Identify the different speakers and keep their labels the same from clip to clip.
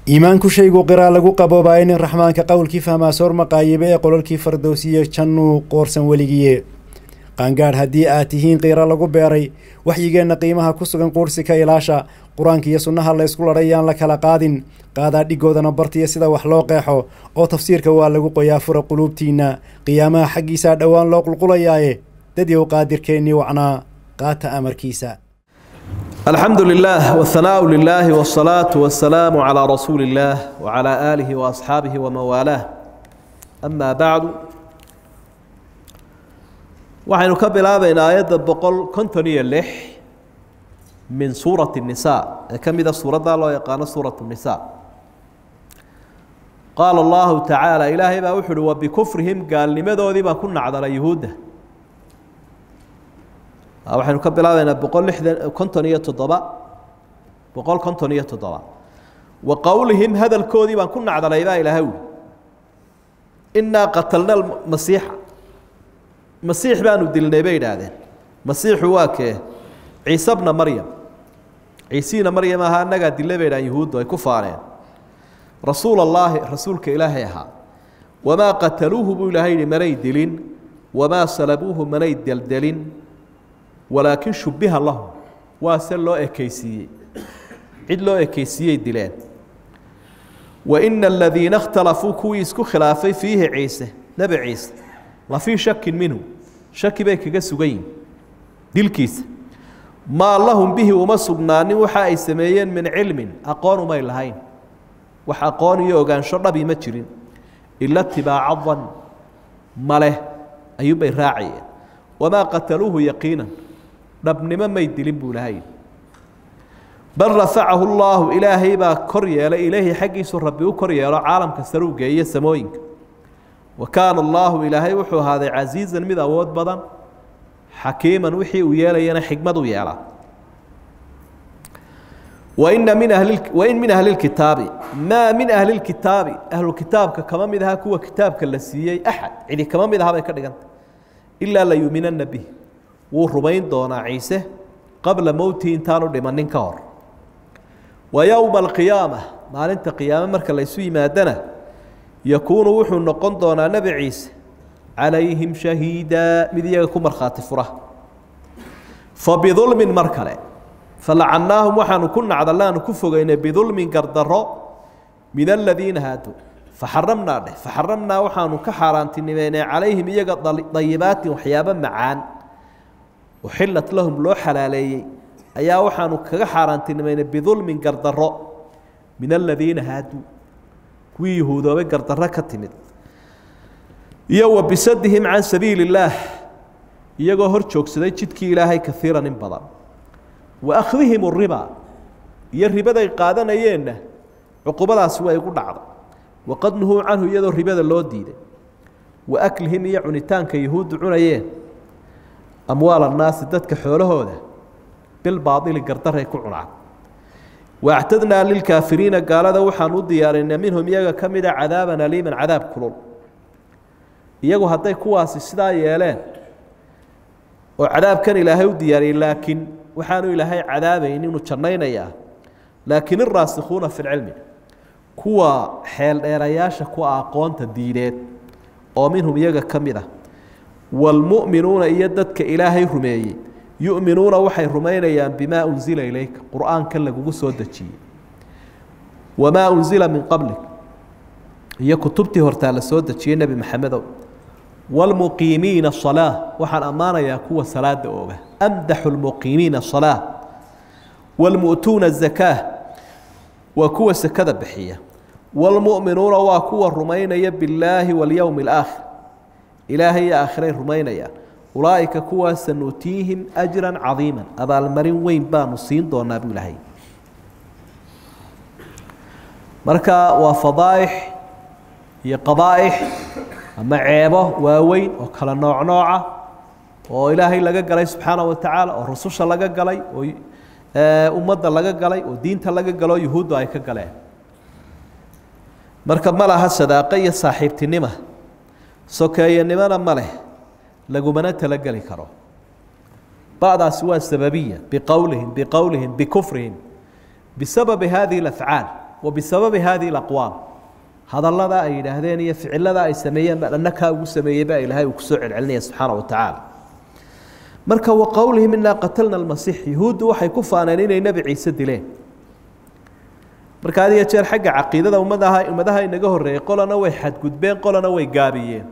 Speaker 1: iimaanku shaygu qiraa lagu qaboobaayo nin raxmaanka qowlkii fahmaa soor maqaayibe ee qololkii fardowsiye jannuu qoorsan weligiye qaangaadh haddii aad tihiin qiira lagu beeray waxyigeenna qiimaha ku sugan quursi ka ilaasha qur-aanka iyo sunnaha la ysku ladhay yaan la kala qaadin qaadaa dhigoodana bartiya sida wax loo qeexo oo tafsiirka waa lagu qoyaa fura quluubtiinna qiyaamaha xaggiisaa dhowaan loo qulqulayaaye dadyow qaadirkeennii wacnaa qaata amarkiisa
Speaker 2: الحمد لله والثناء لله والصلاة والسلام على رسول الله وعلى آله وأصحابه ومن والاه أما بعد waxaynu ka bilaabaynaa aayadda boqol konton iyo lix min suurati الnisaa ee ka mida suuradda loo yaqaano suuraة الnisaa qaala اllahu tacaala ilaahay baa wuxu uhi wabikufrihim gaalnimadoodii baan ku nacdalay yuhuudda waxaynu ka bilaabaynaa boqol lixdan konton iyo toddoba boqol konton iyo toddoba wa qowlihim hadalkoodii baan ku nacdalay baa ilaahay uli innaa qatalna masiixa masiix baanu dilnay bay idhaahdeen masiixu waa kee ciise bna maryam ciisiina maryam ahaa annagaa dille bay idhahan yuhuuddu ay ku faaneen rasuul allaahi rasuulka ilaahay ahaa wamaa qataluuhu buu ilaahay yihi manay dilin wamaa salabuuhu manay deldelin walaakin shubbiha lahum waa se loo ekeysiiyey cid loo ekeysiiyey dileen wa ina aladiina اkhtalafuu kuwii isku khilaafay fiihi ciise nebi ciise la fii shakin minhu shaki bay kaga sugan yihin dilkiisa maa lahum bihi uma sugnaanin waxa ay sameeyeen min cilmin aqoon umay lahayn wax aqoon iyo ogaansho dhabi ma jirin ila tibaaca dan maleh ayuunbay raacayeen wamaa qataluuhu yaqiinan dhabnimo may dilin buu lahay bal rafacahu llaahu ilaahay baa kor yeelay ilaahi xaggiisu rabbi u kor yeelo caalamka saruu geeye samooyinka wa kaana allaahu ilaahay wuxuu ahaaday casiizan mid awood badan xakiiman wixii uu yeelayana xikmad u yeelaa waina min ahli wain min ahli lkitaabi maa min ahli lkitaabi ahlukitaabka kama mid aha kuwa kitaabka la siiyey axad cidi kama mid aha bay ka dhiganta ilaa la yuuminana bih wuu rumayn doonaa ciise qabla mowtihi intaanu dhimanin ka hor wa yowma alqiyaama maalinta qiyaame marka laysu yimaadana yakuunu wuxuu noqon doonaa nebi ciise calayhim shahiida mid iyaga ku markhaati fura fa bidulmin mar kale falacannaahum waxaanu ku nacdalaanu ku fogeynay bidulmin gardaro min aladiina haaduu faxaramnaa dheh faxaramnaa waxaanu ka xaaraantinimeynay calayhim iyaga dayibaatin waxyaabo macaan uxilat lahum loo xalaaleeyey ayaa waxaanu kaga xaaraantinimeynay bidulmin gardaro min aladiina haaduu kuwii yahuudoobay gardarro ka timid iyo wa bisadihim can sabiili illaah iyagoo hor joogsaday jidkii ilaahay kaiiran in badan wa akhdihim riba iyo ribaday qaadanayeenna cuqubadaasi waa igu dhacday waqad nuhuu canhu iyadoo ribada loo diiday wa aklihim iyo cunitaanka yahuuddu cunayeen amwaal annaasi dadka xoolahooda bilbaaili gardaray ku cunaan waactadnaa lilkaafiriina gaalada waxaan u diyaarinay minhum iyaga ka mida cadaaban aliiman cadaab kulul iyagu hadday kuwaasi sidaa yeeleen oo cadaabkan ilaahay u diyaariyey laakiin waxaanu ilaahay cadaabayn inuu jannaynayaa laakiin iraasikhuuna fi lcilmi kuwa xeeldheerayaasha ku aqoonta diineed oo minhum iyaga ka mid ah wاlmuؤminuuna iyo dadka ilaahay rumeeyey yuؤminuuna waxay rumaynayaan bima unzila ilayka qur'aanka lagugu soo dejiyey wamaa unzila min qablik iyo kutubtii hortaa la soo dejiyey nebi maxamedow wاlmuqiimiina الصalaaة waxaan ammaanayaa kuwa salaada ooga amdaxu اlmuqiimiina الصalaaة wاlmu'tuuna الزakاة waa kuwa sekada bixiya wاlmuؤminuuna waa kuwa rumaynaya biاllaahi wاlyowm الآakhir ilaahay iyo aakhiray rumaynayaan ulaa'ika kuwaas sanuutiihim ajran cadiiman abaalmarin weyn baanu siin doonaa buu ilaahay marka waa fadaa'ix iyo qabaa'ix ama ceebo waaweyn oo kala nooc nooca oo ilaahay laga galay subxaana wa tacaala oo rususha laga galay oo ummadda laga galay oo diinta laga galo yuhuuddu ay ka galeen marka ma laha sadaaqo iyo saaxiibtinima sokeeyanimona ma leh lagumana talageli karo ba'daasi waa sababiya biqowlihim biqowlihim bikufrihim bisababi hadihi اlafcaal wa bisababi hadihi اlaqwaal hadallada ay yidhaahdeen iyo ficilada ay sameeyeen baa dhanna kaa ugu sameeyey baa ilaahay uu kusoo celcelinaya subxaana wa tacaala marka wa qowlihim inaa qatalna almasiix yuhuuddu waxay ku faaneen inay nebi ciise dileen marka had iyo jeer xagga caqiidada ummadaha ummadaha inaga horreeyey qolana way xadgudbeen qolana way gaabiyeen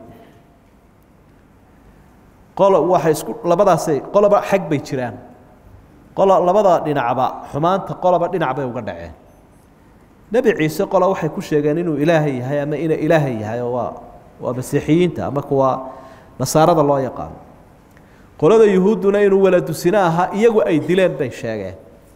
Speaker 2: qolo waxay isku labadaasay qoloba xag bay jiraan qolo labada dhinacba xumaanta qoloba dhinac bay uga dhaceen nebi ciise qola waxay ku sheegeen inuu ilaahay yahay ama ina ilaahay yahay oo waa waa masiixiyiinta ama kuwa nasaarada loo yaqaano qolada yuhuudduna inuu waladusino ahaa iyagu ay dileen bay sheegeen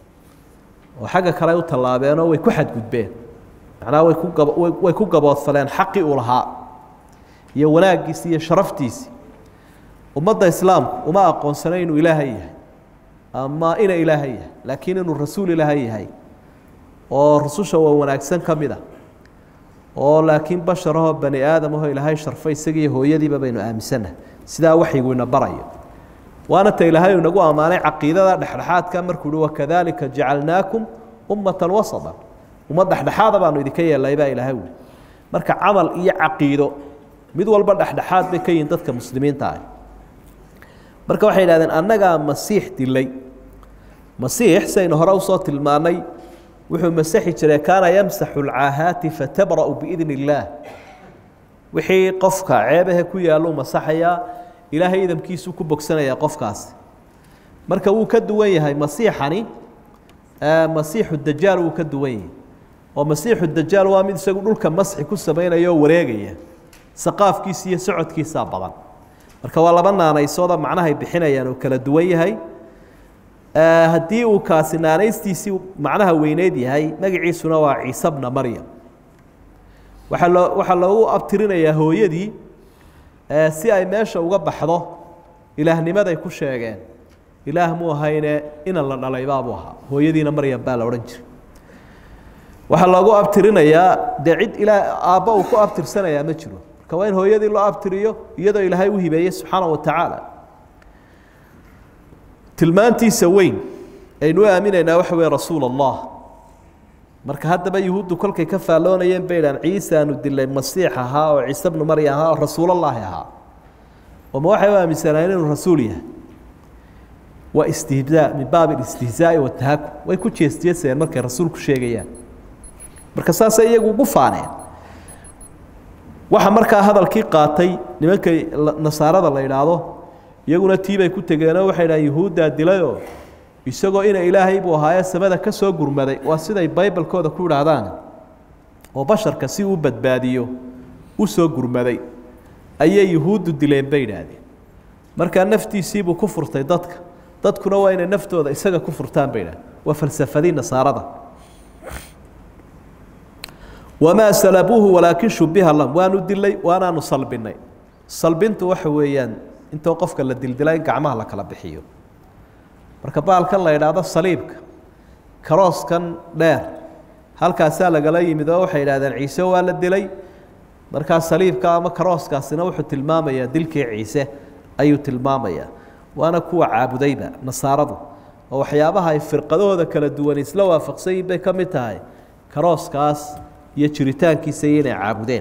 Speaker 2: oo xagga kale u tallaabeenoo way ku xadgudbeen macnaha way ku gab way ku gaboodfaleen xaqii uu lahaa iyo wanaaggiisii iyo sharaftiisii ummadda islaamku uma aqoonsana inuu ilaahay yahay ama ina ilaahay yahay laakiin inuu rasuul ilaahay yahay oo rususha waa wanaagsan ka mid a oo laakiin basharahoo bani aadamahoo ilaahay sharfay isagiiyo hooyadiiba baynu aaminsannahay sidaa waxyigu ina barayo waana ta ilaahay inagu ammaanay caqiidada dhexdhexaadka markuu uhi wakadalika jacalnaakum ummatan wasata ummad dhexdhexaada baanu idinka yeelnay baa ilaahay wuli marka camal iyo caqiido mid walba dhexdhexaad bay ka yihiin dadka muslimiinta ah marka waxay yidhahdeen annagaa masiix dilay masiix saynu hore usoo tilmaanay wuxuu masaxi jiray kaana yamsaxu lcaahaati fatabra'u biidn illaah wixii qofka ceebahe ku yaallo masaxayaa ilaahay idamkiisuu ku bogsanayaa qofkaasi marka wuu ka duwan yahay masiixani masiixu dajaal wuu ka duwan yahay oo masiixu dajaal waa mid isagu dhulka masxi ku samaynaya oo wareegaya saqaafkiisa iyo socodkiisaa badan marka waa laba naanaysooda macnahay bixinayaan oo kala duwan yahay haddii uu kaasi naanaystiisii macnaha weyneyd yahay magaciisuna waa ciise bna maryam waxaa loo waxaa loogu abtirinayaa hooyadii si ay meesha uga baxdo ilaahnimaday ku sheegeen ilaah muu ahayne inan la dhalay baabuu ahaa hooyadiina maryam baa la odhan jiray waxaa loogu abtirinayaa dee cid ilaa aabba uu ku abtirsanayaa ma jiro marka waa in hooyadii loo abtiriyo iyadoo ilaahay u hibeeyey subxaana wa tacaala tilmaantiisa weyn aynu u aaminaynaa waxa weye rasuul allah marka haddaba yuhuuddu kolkay ka faalloonayeen bay idhahan ciise aanu dilay masiix ahaa oo ciise bnu maryam ahaa oo rasuulallaahi ahaa oo ma waxay u aaminsanaayeen inuu rasuul yahay waa istihzaa min baabi alistihzaa'i watahakum way ku jeesjeesayeen markay rasuulku sheegayaan marka saasay iyagu ugu faaneen waxa markaa hadalkii qaatay nimankay nasaarada la idhaahdo iyaguna tiibay ku tegeenoo waxay dhahan yuhuuddaa dilayoo isagoo ina ilaahay buu ahaaye samada ka soo gurmaday waa siday baybalkooda ku idhaahdaan oo basharka si uu badbaadiyo u soo gurmaday ayay yuhuuddu dileen bay idhaahdeen markaa naftiisiibuu ku furtay dadka dadkuna waa inay naftooda isaga ku furtaan bay idhahdeen waa falsafadii nasaarada wamaa salabuuhu walaakin shubiha lahum waanu dilay waanaanu salbinay salbintu waxa weeyaan intoo qofka la dildila in gacmaha la kala bixiyo marka baalkan la idhaahdo saliibka karooskan dheer halkaasaa lagala yimid oo waxay idhahdeen ciise waa la dilay markaa saliibka ama karooskaasina wuxuu tilmaamayaa dilkii ciise ayuu tilmaamayaa waana kuwa caabudayba nasaaradu oo waxyaabaha ay firqadahooda kala duwan isla waafaqsanyiin bay ka mid tahay karooskaas iyo jiritaankiisa iyo inay caabudeen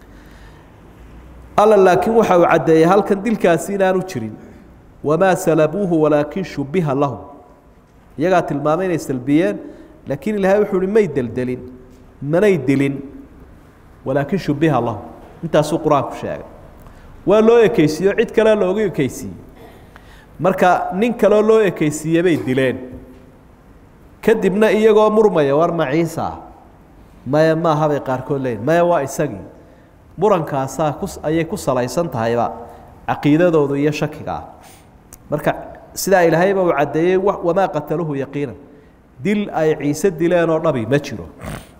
Speaker 2: alla laakiin waxa uu caddeeyey halkan dilkaasi inaanu jirin wamaa salabuuhu walaakin shubiha lahum iyagaa tilmaamay inay salbiyeen laakiin ilaahay wuxuu uhi may deldelin manay dilin walaakin shubiha lahum intaasuu qur-aanku sheegay waa loo ekeysiiyo cid kale loogu ekeysiiyey marka nin kaleo loo ekeysiiye bay dileen kadibna iyagoo murmaya war ma ciisa ah maya maaha bay qaarkood leeyihin maya waa isagii murankaasaa ku ayay ku salaysan tahayba caqiidadoodu iyo shakiga ah marka sidaa ilaahayba uu caddeeyey wamaa qataluhu yaqiinan dil ay ciise dileen oo dhabi ma jiro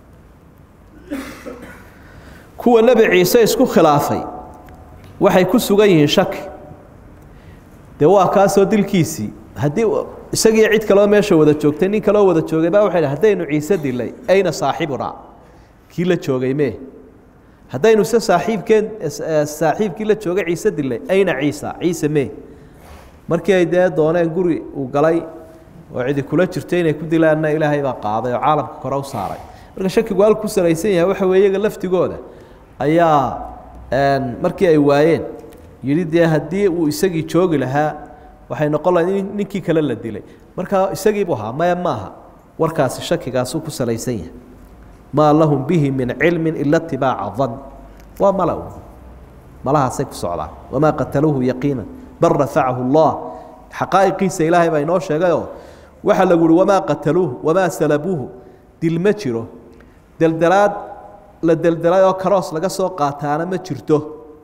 Speaker 2: kuwa nebi ciise isku khilaafay waxay ku sugan yihiin shaki dee waa kaasoo dilkiisii haddii isagii cid kaloo meesha wada joogtay nin kaloo wada joogay baa waxay haddaynu ciise dilay ayna saaxibunaa kii la joogay mee haddaynu se saaxiibkeen saaxiibkii la joogay ciise dilay ayna ciisa ciise mee markii ay dee dooneen guri uu galay oo cidi kula jirtay inay ku dilaanna ilaahay baa qaaday oo caalamka kore u saaray marka shakigu halku ku salaysan yahay waxa weye iyaga laftigooda ayaa markii ay waayeen yidhi dee haddii uu isagii joogi lahaa waxay noqon lahayd in ninkii kale la dilay marka isagiibu ahaa maya maaha warkaasi shakigaasuu ku salaysan yahay maa lahum bihi min cilmi ila itibaaca dan waa mala malahaasay ku socdaan wamaa qataluuhu yaqiina bal rafacahu allah xaqaa'iqiisa ilaahay baa inoo sheegayoo waxaa lagu uhi wamaa qataluuhu wamaa salabuuhu dil ma jiro deldelaad la deldelay oo karoos laga soo qaataana ma jirto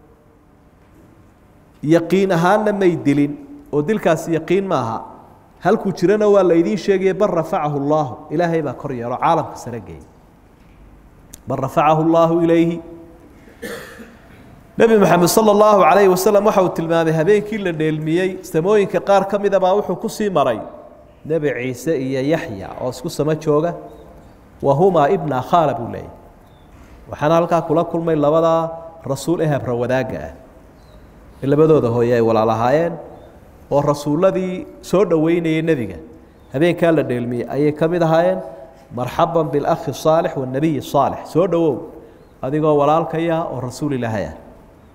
Speaker 2: yaqiin ahaanna may dilin oo dilkaasi yaqiin maaha halkuu jirana waa la idiin sheegaya bal rafacahu allaahu ilaahay baa kor yeelo caalamka sare geeyay bal rafacahu allaahu ilayhi nebi moxamed sala allahu calayhi wasalam waxa uu tilmaamay habeenkii la dheelmiyey samooyinka qaar ka mida baa wuxuu ku sii maray nebi ciise iyo yaxya oo isku samo jooga wa humaa ibna khaala buu leeyay waxaana halkaa kula kulmay labadaa rasuul ee habra wadaagga ah ee labadooda hooye ay walaalahaayeen oo rasuulladii soo dhoweynayay nebiga habeenkaa la dheelmiyey ayay ka mid ahaayeen marxaban bilakhi saalix wanebiyi saalix soo dhowow adigoo walaalkaya oo rasuul ilaahay ah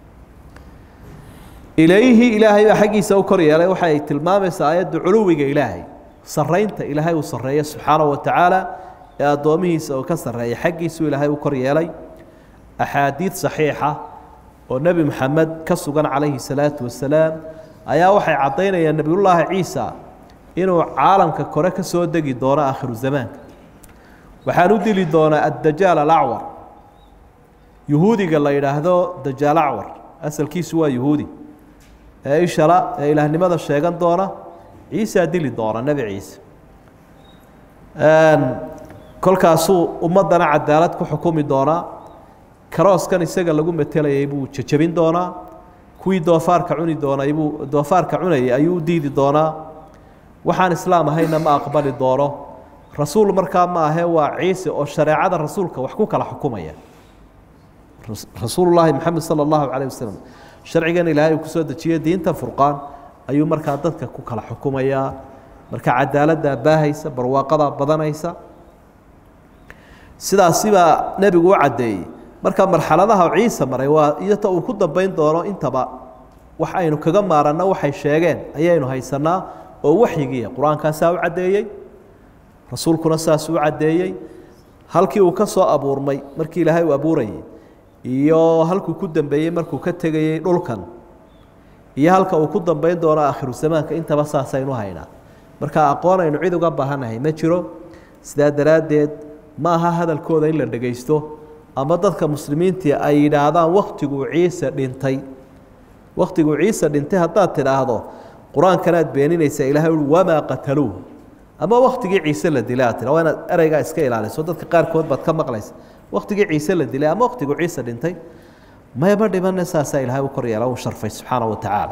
Speaker 2: ilayhi ilaahay baa xaggiisa u kor yeelay waxay tilmaamaysaa aayadda culuwiga ilaahay saraynta ilaahay uu sarreeya subxaanahu watacaala ee addoomihiisa uu ka sarreeya xaggiisuu ilaahay u kor yeelay axaadiid saxiixa oo nebi moxamed ka sugan calayhi salaatu wasalaam ayaa waxay caddaynayaan nebiyullaahi ciisa inuu caalamka kore ka soo degi doono aakhiru zamaanka waxaan u dili doonaa addajaal alacwar yuhuudiga la yidhaahdo dajaal acwar asalkiisu waa yuhuudi ee ishala ee ilaahnimada sheegan doona ciisaa dili doona nebi ciise kolkaasuu ummaddana cadaalad ku xukumi doonaa karooskan isaga lagu matelayay buu jejebin doonaa kuwii doofaarka cuni doonay buu doofaarka cunayay ayuu u diidi doonaa waxaan islaam ahayna ma aqbali doono rasuul markaa ma ahe waa ciise oo shareecada rasuulka wax ku kala xukumaya rasuulullaahi maxamed sala allahu calayh wasalam sharcigan ilaahay uu kusoo dejiyey diinta furqaan ayuu markaa dadka ku kala xukumayaa marka cadaaladdaa baahaysa barwaaqadaa badanaysa sidaasibaa nebigu u caddeeyey marka marxaladaha ciise maray waa iyota uu ku dambayn doono intaba wax aynu kaga maaranno waxay sheegeen ayaynu haysanaa oo waxyigiiya qur-aankaasaa u caddeeyey rasuulkuna saasuu u caddeeyey halkii uu ka soo abuurmay markii ilaahay uu abuurayay iyo halkuu ku dambeeyey markuu ka tegayey dhulkan iyo halka uu ku dambayn doono aakhiru zamaanka intaba saasaynu haynaa marka aqoon aynu cid uga baahanahay ma jiro sidaa daraaddeed ma aha hadalkooda in la dhegaysto ama dadka muslimiintii ay yidhaahdaan wakhtiguu ciise dhintay wakhtiguu ciise dhintay haddaad tidhaahdo qur-aankanaad beeninaysaa ilahay ui wamaa qataluuh ama wakhtigii ciise la dilay aad tira waa inaad ereygaa iska ilaaliso dadka qaarkood baad ka maqlaysa wakhtigii ciise la dilay ama wakhtiguu ciise dhintay mayma dhimane saasaa ilaahay u kor yeela u sharfay subxaana wa tacaala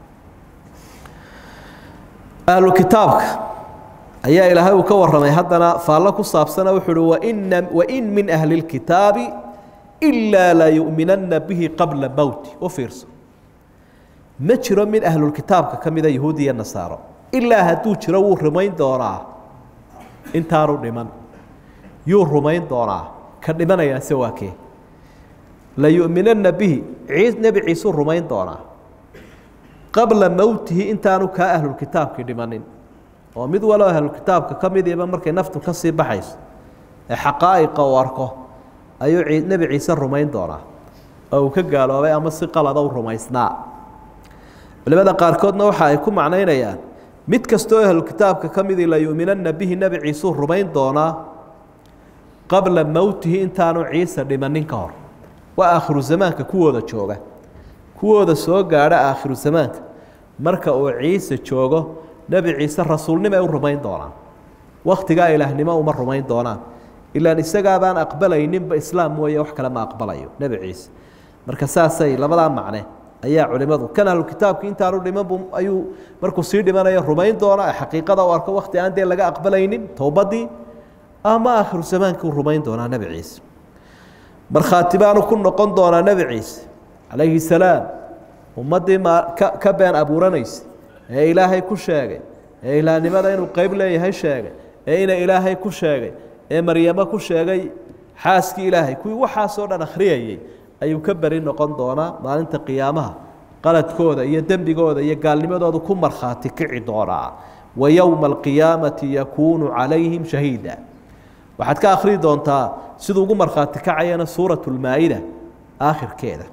Speaker 2: ahlu kitaabka ayaa ilaahay uu ka warramay haddana faallo ku saabsana wuxuu uhi waina wain min ahli اlkitaabi ilaa la yu'minanna bihi qabla mowti u fiirso ma jiro mid ahlulkitaabka ka mida yahuudi iyo nasaaro ilaa hadduu jiro wuu rumayn doonaa intaanu dhiman yuu rumayn doonaa ka dhimanayaase waa kee la yu'minanna bihi ciis nebi ciisuu rumayn doonaa qabla mowtihi intaanu kaa ahlulkitaabkii dhimanin oo mid walo ahlulkitaabka ka midiiba markay naftu ka sii baxayso ee xaqaa'iqa uu arko ayuu nebi ciise rumayn doonaa oo uu ka gaaloobay ama si qalada u rumaysnaa culimada qaarkoodna waxa ay ku macnaynayaan mid kastoo ahlukitaabka ka midii la yu'minanna bihi nebi ciisuu rumayn doonaa qabla mowtihi intaanu ciise dhimanin ka hor waa aakhiru zamaanka kuwooda jooga kuwooda soo gaadha aakhiru zamaanka marka uu ciise joogo nebi ciise rasuulnimo ay u rumayn doonaan wakhtigaa ilaahnimo uma rumayn doonaan ilaan isagaabaan aqbalayninba islaam mooye wax kale ma aqbalayo nebi ciise marka saasay labadaa macne ayaa culimadu kan ahlukitaabki intaanu dhimanbu ayuu markuu sii dhimanayo rumayn doona xaqiiqada u arko wakti aan dee laga aqbalaynin towbadii ama aakhiru zamaankii u rumayn doonaa nebi ciise markhaati baanu ku noqon doonaa nebi ciise calayhi salaam ummaddii ma ka ka been abuuranaysa ee ilaahay ku sheegay ee ilaahnimada inuu qeyb leeyahay sheegay ee ina ilaahay ku sheegay ee maryamo ku sheegay xaaskii ilaahay kuwii waxaasoo dhan akhriyayey ayuu ka beri noqon doonaa maalinta qiyaamaha qaladkooda iyo dembigooda iyo gaalnimadooda ku markhaati kici doonaa wa yowma alqiyaamati yakuunu calayhim shahiida waxaad ka akhriyi doontaa siduu ugu markhaati kacayana suurat lmaa-ida aakhirkeeda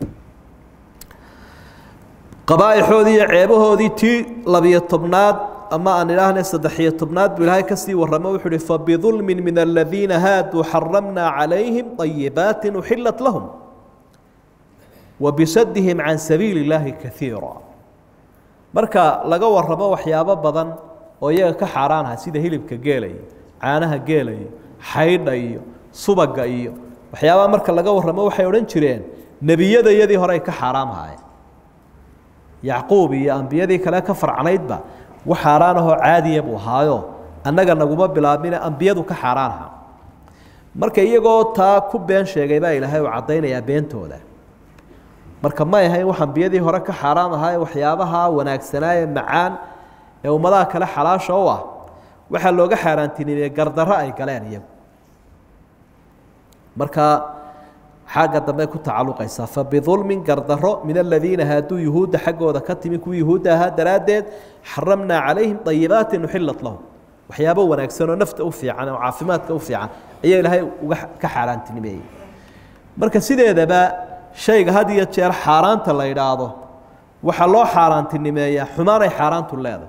Speaker 2: qabaaixoodii iyo ceebahoodii tii labiyo tobnaad ama aan idhaahne saddexiyo tobnaad buu ilaahay kasii warramo wuxuu uhi fabidulmin min aladiina haaduu xaramnaa calayhim ayibaati uxilat lahum wabisadihim can sabiili illaahi kaiira marka laga warramo waxyaabo badan oo iyaga ka xaaraanaha sida hilibka geela iyo caanaha geela iyo xaydha iyo subaga iyo waxyaabaha marka laga warramo waxay odhan jireen nebiyada iyadii hore ay ka xaaraamhaayeen yacquub iyo ambiyadii kale ka farcanaydba wax xaaraan ahoo caadiya buu ahaayo annaga naguma bilaabmine ambiyadu ka xaaraanaha marka iyagoo taa ku been sheegay baa ilaahay uu caddaynayaa beentooda marka may ahayn wax ambiyadii hore ka xaaraam ahaa waxyaabaha wanaagsanaaye macaan ee ummadaha kale xalaasha u ah waxaa looga xaaraantinimeeye gardarro ay galeen iyagu marka xagga dambe ku tacaluqaysaa fabidulmin gardarro min aladiina haaduu yuhuudda xaggooda ka timi kuwii yuhuudda ahaa daraaddeed xaramnaa calayhim ayibaatin uxilat lahum waxyaabo wanaagsan oo nafta u fiican oo caafimaadka u fiican ayaa ilaahay uga ka xaaraantinimeeyey marka sideedaba shayga had iyo jeer xaaraanta la idhaahdo waxaa loo xaaraantinimeeyaa xumaanay xaaraantu leedahay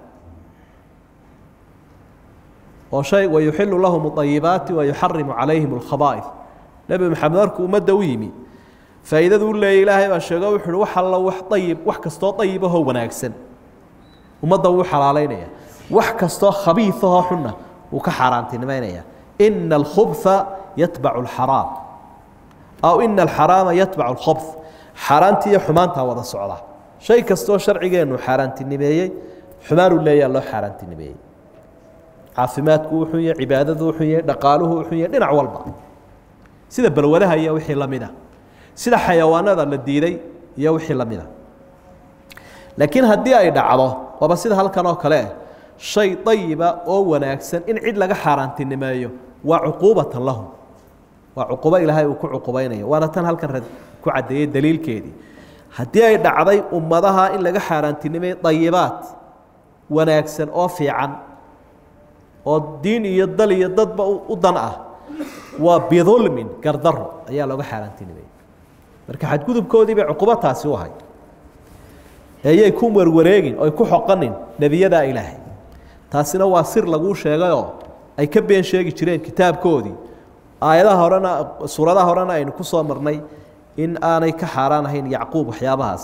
Speaker 2: oo shay wayuxilu lahum ayibaati wayuxarimu calayhim alkhaba'id nebi maxamed markuu ummadda u yimi faa'iidadu u leeyay ilaahay baa sheego wuxu uhi wax alla wax ayib wax kastoo ayibahoo wanaagsan ummadda wuu xalaalaynaya wax kastoo khabiiahoo xunna wuu ka xaaraantinimeynaya ina alkhubha yatbacu alxaraam aw ina alxaraama yatbacu alkhobh xaaraantii iyo xumaantaa wada socda shay kastoo sharcigeennu xaaraantinimeeyey xumaanuu leeyaa loo xaaraantinimeeyey caafimaadku uu xun yahay cibaadadu uu xun yahay dhaqaaluhu uu xun yahay dhinac walba sida balwadaha iyo wixii la mida sida xayawaanada la diiday iyo wixii la mida laakiin haddii ay dhacdo waaba sida halkan oo kale shay ayiba oo wanaagsan in cid laga xaaraantinimeeyo waa cuquubatan lahum waa cuqubo ilaahay uu ku cuqubaynayo waana tan halkan ku caddeeyey daliilkeedii haddii ay dhacday ummadaha in laga xaaraantinimeeyo ayibaad wanaagsan oo fiican oo diin iyo dal iyo dadba u dan ah waa bidulmin gardaro ayaa looga xaaraantinimeeyey marka xadgudubkoodii bay cuqubo taasi u ahay eeyay ku warwareegin oy ku xoqanin nebiyadaa ilaahay taasina waa sir laguu sheegayoo ay ka been sheegi jireen kitaabkoodii aayadaha horena suuradaha horena aynu ku soo marnay in aanay ka xaaraan ahayn yacquub waxyaabahaas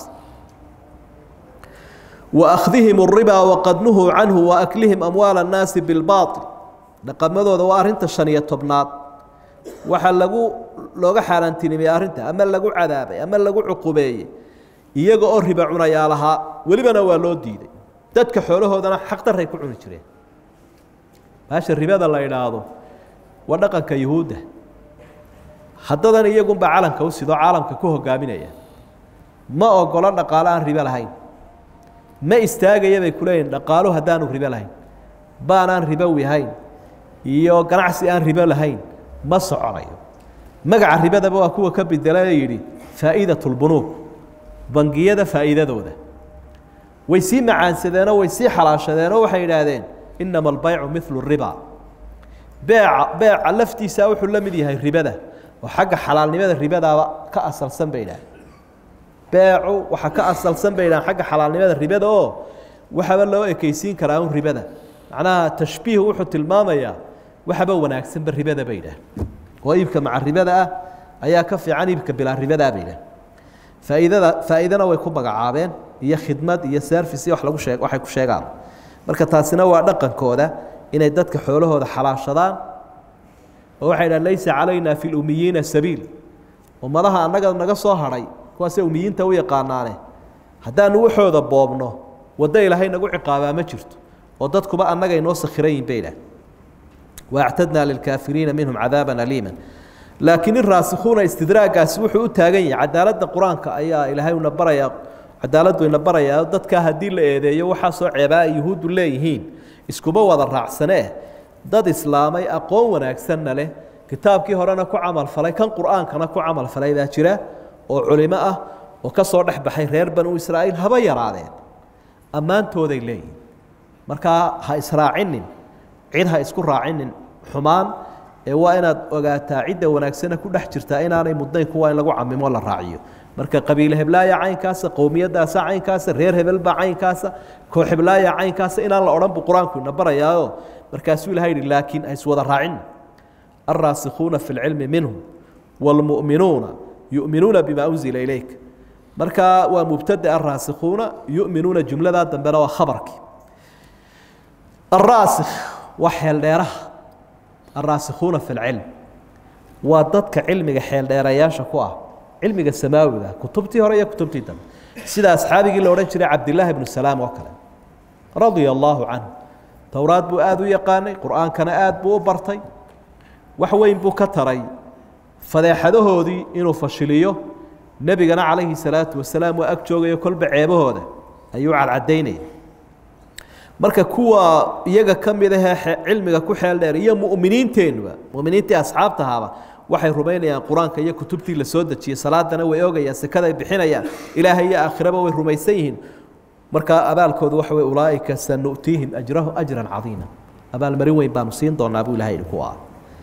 Speaker 2: waakhdihim الribaa waqad nuhuu canhu waaklihim amwaal الnaasi biاlbaaطil dhaqamadooda waa arrinta shan iyo tobnaad waxaa lagu looga xaaraantinimeyey arrinta ama lagu cadaabay ama lagu cuqubeeyey iyaga oo riba cunayaa lahaa welibana waa loo diiday dadka xoolahoodana xaqdaray ku cuni jireen baasha ribada la idhaahdo waa dhaqanka yuhuudda haddadan iyagunba calanka u sidoo caalamka ku hogaaminaya ma ogolo dhaqaalo aan ribo lahayn ma istaagaya bay ku leeyihin dhaqaalo haddaanu ribo lahayn baanaan ribowi ahayn iyo ganacsi aan ribo lahayn ma soconayo magaca ribadaba waa kuwa ka bedela yidhi faa'iidat lbunuug bangiyada faa'iidadooda way sii macaansadeenoo way sii xalaashadeenoo waxay yidhaahdeen inama albaycu milu riba beeca beeca laftiisaa wuxuu la mid yahay ribada oo xagga xalaalnimada ribadaaba ka asalsan bay idhahdeen beecu waxaa ka asalsan bay idhahdeen xagga xalaalnimada ribada oo waxaba loo ekeysiin karaa un ribada macnaha tashbiih wuxuu tilmaamayaa waxaba wanaagsanba ribada bay idhahdeen oo iibka maca ribada ah ayaa ka fiican iibka bilaa ribadaa bay idhahdeen faa'iidada faa'iidana way ku magacaabeen iyo khidmad iyo service iyo wax lagu sheeg waxay ku sheegaan marka taasina waa dhaqankooda inay dadka xoolahooda xalaashadaan oo waxay dhahan laysa calayna fi lumiyiina sabiil ummadaha annaga naga soo hadhay kuwaasee umiyiinta u yaqaanaane haddaanu waxooda boobno waddo ilaahay nagu ciqaabaa ma jirto oo dadkuba annaga inoo sakhiran yihin bay dhahan waactadnaa lilkaafiriina minhum cadaaban aliima laakiin in raasikhuuna istidraagaasi wuxuu u taagan yahay cadaaladda qur-aanka ayaa ilaahay una barayaa cadaaladdu ina barayaa dadkaa haddii la eedeeyo waxaasoo ceebaa ay yuhuuddu leeyihiin iskuma wada raacsanee dad islaamay aqoon wanaagsanna leh kitaabkii horena ku camal falay kan qur'aankana ku camal falay baa jira oo culimo ah oo ka soo dhex baxay reer banu israa'iil haba yaraadeen ammaantooday leeyihin markaa ha israacinin cid ha isku raacinin xumaan ee waa inaad ogaataa cidda wanaagsana ku dhex jirtaa inaanay mudnayn kuwa in lagu camimo la raaciyo marka qabiil heblaaya caynkaasa qowmiyadaasa caynkaasa reer hebelbaa caynkaasa koox heblaaya caynkaasa inaan la odhan buu qur-aanku ina barayaayo markaasuu ilaha yidhi laakiin ha iswada raacin alraasikhuuna fi lcilmi minhum wاlmu'minuuna yu'minuuna bima unzila ilayk marka waa mubtada alraasikhuuna yu'minuuna jumladaa dambena waa khabarkii alraasikh waa xeeldheeraha alraasikhuuna fi lcilm waa dadka cilmiga xeeldheerayaasha ku ah cilmiga samaawiga kutubtii hore iyo kutubtii dambe sida asxaabigii la odhan jiray cabdilaahi bnu salaam oo kale radia allaahu canhu towraad buu aada u yaqaanay qur-aankana aada buu u bartay wax weyn buu ka taray fadeexadahoodii inuu fashiliyo nebigana calayhi salaatu wasalaam waa ag joogayo kolba ceebahooda ayuu cadcadaynaya marka kuwa iyaga ka mid ahee cilmiga ku xeel dheer iyo mu'miniinteennuba mu'miniintii asxaabtahaaba waxay rumaynayaan qur-aanka iyo kutubtii la soo dejiyey salaadana way ogayaan sekaday bixinayaan ilaahay iyo aakhiraba way rumaysan yihiin markaa abaalkoodu waxa wey ulaaئika sanu'tiihim ajrahu ajra cadiima abaalmarin weyn baanu siin doonaa buu ilahay kuwa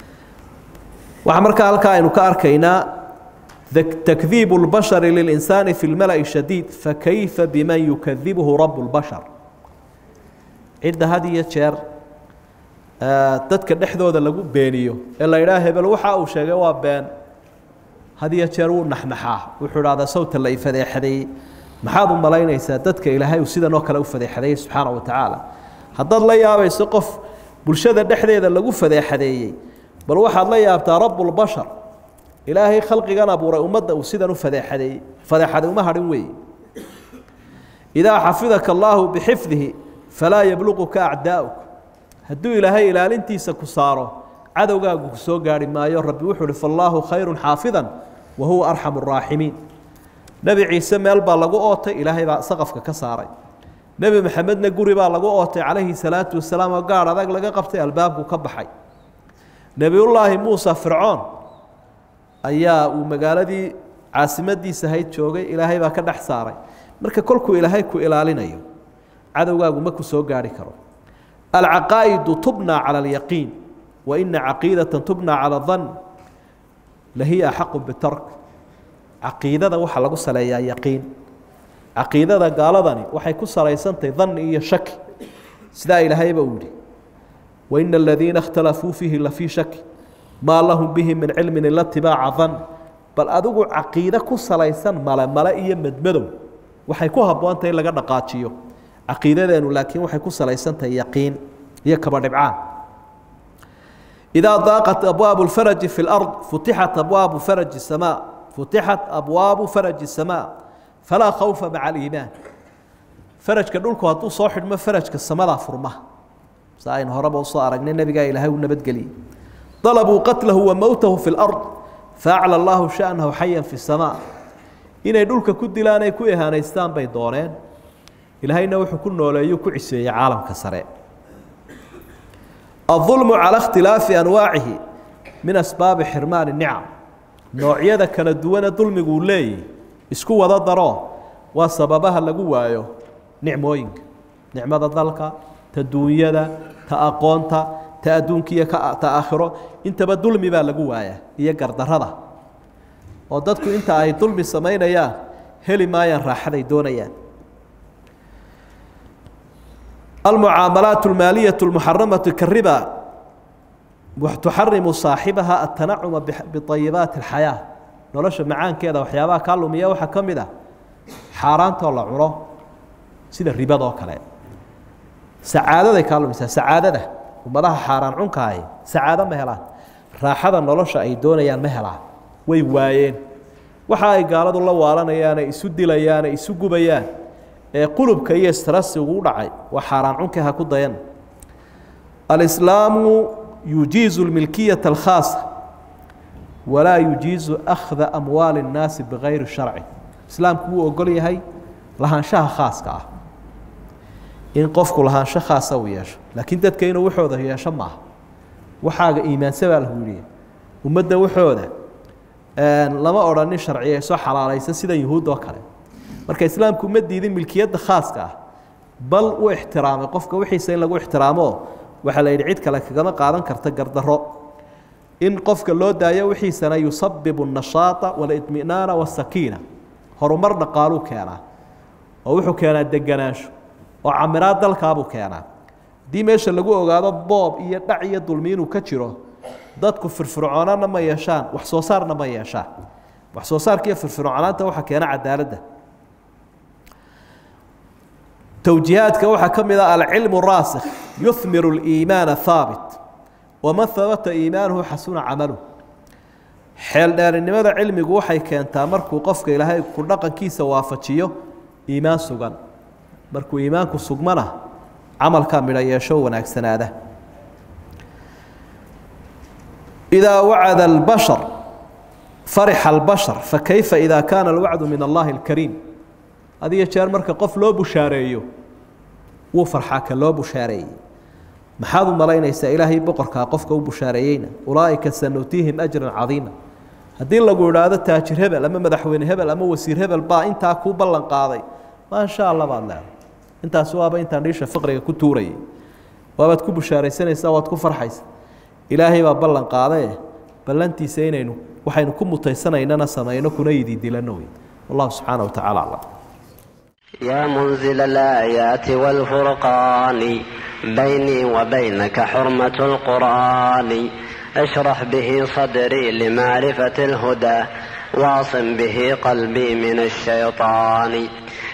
Speaker 2: waxaa markaa halkaa aynu ka arkaynaa takdiibu اlbashari lilinsaani fi lmala'i shadiid fakayfa biman yukadibuhu rabu اlbashar cidda had iyo jeer dadka dhexdooda lagu beeniyo ee la idhaha hebel waxa uu sheegay waa been had iyo jeer wuu naxnaxaa wuxuu idhahdaa sawta la ifadeexadeeyey maxaad u malaynaysaa dadka ilaahay uu sidan oo kale u fadeexadeeyey subxaana wa tacaala haddaad la yaabayso qof bulshada dhexdeeda lagu fadeexadeeyey bal waxaad la yaabtaa rabbulbashar ilaahay khalqigan abuuray ummadda uu sidan u fadeexadeeyey fadeexaday uma hadhin weeye idaa xafidaka allaahu bixifdihi falaa yabluquka acdaa'uk hadduu ilaahay ilaalintiisa ku saaro cadowgaagu ku soo gaarhi maayo rabbi wuxuu uhi faallaahu khayru xaafidan wa huwa arxamu araaximiin nebi ciise meel baa lagu ootay ilaahay baa saqafka ka saaray nebi maxamedna guri baa lagu ootay calayhi salaatu wasalaam oo gaadh adag laga qabtay albaabku ka baxay nebiyullaahi muusa fircoon ayaa uu magaaladii caasimadiisa ahayd joogay ilaahay baa ka dhex saaray marka kolkuu ilaahay ku ilaalinayo cadowgaagu ma ku soo gaarhi karo alcaqaa'idu tubnaa cala alyaqiin wa ina caqiidata tubnaa cala dan lahiya axaqu bitark caqiidada waxaa lagu saleeyaa yaqiin caqiidada gaaladani waxay ku salaysantahay danni iyo shaki sidaa ilaahayba uu yihi waina aladiina اkhtalafuu fiihi lafii shaki maa lahum bihi min cilmin ila tibaaca dan bal adigu caqiide ku salaysan male male iyo medmadow waxay ku habboontahay in laga dhaqaajiyo caqiidadeenu laakiin waxay ku salaysantahay yaqiin iyo kaba dhibcaan idaa daaqat abwaabu اlfaraji fi اlard futixat abwaabu faraji الsamaa futixat abwaabu faraji الsamaa falaa khawfa maca aliimaan farajka dhulku hadduu soo xidhmo farajka samadaa furma sa aynu horeba usoo aragnay nebigaa ilaahay u nabadgeliyey dalabuu qatlahu wa mowtahu fi اlard faacla allahu sha'nahu xayan fi الsamaa inay dhulka ku dilaan ay ku ihaanaystaan bay dooneen ilaahayna wuxuu ku nooleeyuu ku ciseeyey caalamka sare الظulmu calى اkhtilaafi anwaacihi min asbaabi xirmaani nicam noocyada kala duwane dulmiguu leeyahy isku wada daro waa sababaha lagu waayo nicmooyinka nicmada dalka ta duunyada ta aqoonta ta adduunka iyo ta aakhiro intaba dulmi baa lagu waayaa iyo gardarada oo dadku inta ay dulmi samaynayaan heli maayaan raaxaday doonayaan almucaamalaat اlmaaliyaة اlmuxaramatu kariba tuxarimu saaxibaha atanacuma biayibaati اlxayaa nolosha macaankeeda waxyaabaha kaa lumiya waxaa ka mid ah xaaraantoo la cuno sida ribadoo kale sacaadaday kaa lumisaa sacaadada ummadaha xaaraan cunkaahi sacaado ma helaan raaxada nolosha ay doonayaan ma helaan way waayeen waxa ay gaaladu la waalanayaan ay isu dilayaan ay isu gubayaan ee qulubka iyo strasi ugu dhacay waa xaaraan cunka ha ku dayan alislaamu yujiizu lmilkiyata alkhaasa walaa yujiizu akhda amwaali اnnaasi bigayri sharci islaamku wuu ogol yahay lahaanshaha khaaska ah in qofku lahaansho khaasa uu yeesho laakiin dadka inuu waxooda yeesho maaha waxaaga iimaansa baa lahu yihi ummadda waxooda lama odhanin sharciyeyso xalaalaysa sida yuhuud oo kale marka islaamku ma diidin milkiyadda khaaska ah bal u ixtiraamay qofka wixiisa in lagu ixtiraamo waxaa la yidhi cid kale kagama qaadan karta gardarro in qofka loo daayo wixiisana yusabibu الnashaaطa wاlidminaana wاsakiina horumar dhaqaaluu keenaa oo wuxuu keenaa deganaansho oo camiraad dalkaabuu keenaa haddii meesha lagu ogaado boob iyo dhac iyo dulmi inuu ka jiro dadku firfircoonana ma yeeshaan wax soo saarna ma yeeshaan wax soo saarka iyo firfircoonaanta waxaa keena cadaaladda towjiihaadka waxaa ka mid ah alcilmu raasikh yuhmiru اliimaana haabit waman habata iimaanuhu xasuna camaluh xeeldheerinimada cilmigu waxay keentaa markuu qofka ilaahay ku dhaqankiisa waafajiyo iimaan sugan markuu iimaanku sugmana camalkaa midho yeesho wanaagsanaada idaa wacada albashar farixa albashar fakayfa idaa kaana alwacdu min allahi alkariim adiyo jeer marka qof loo bushaareeyo wuu farxaa ka loo bushaareeyey maxaad u malaynaysaa ilaahay boqorkaa qofka u bushaareeyeyna ulaa'ika sanutiihim ajran cadiima haddii lagu idhaahdo taajir hebel ama madaxweyne hebel ama wasiir hebel baa intaa kuu ballan qaaday maasha allah baad leedahay intaas waaba intaan dhiisha faqriga ku tuurayay waabaad ku bushaaraysanaysaa waad ku farxaysa ilaahay baa ballan qaadae ballantiisa inaynu waxaynu ku mutaysanaynana samayno kuna yididilanno wey wallahu subxaana wa tacala aclam
Speaker 3: يا منزل الآيات والفرقان بيني وبينك حرمة القرآن اشرح به صدري لمعرفة الهدى واعصم به قلبي من الشيطان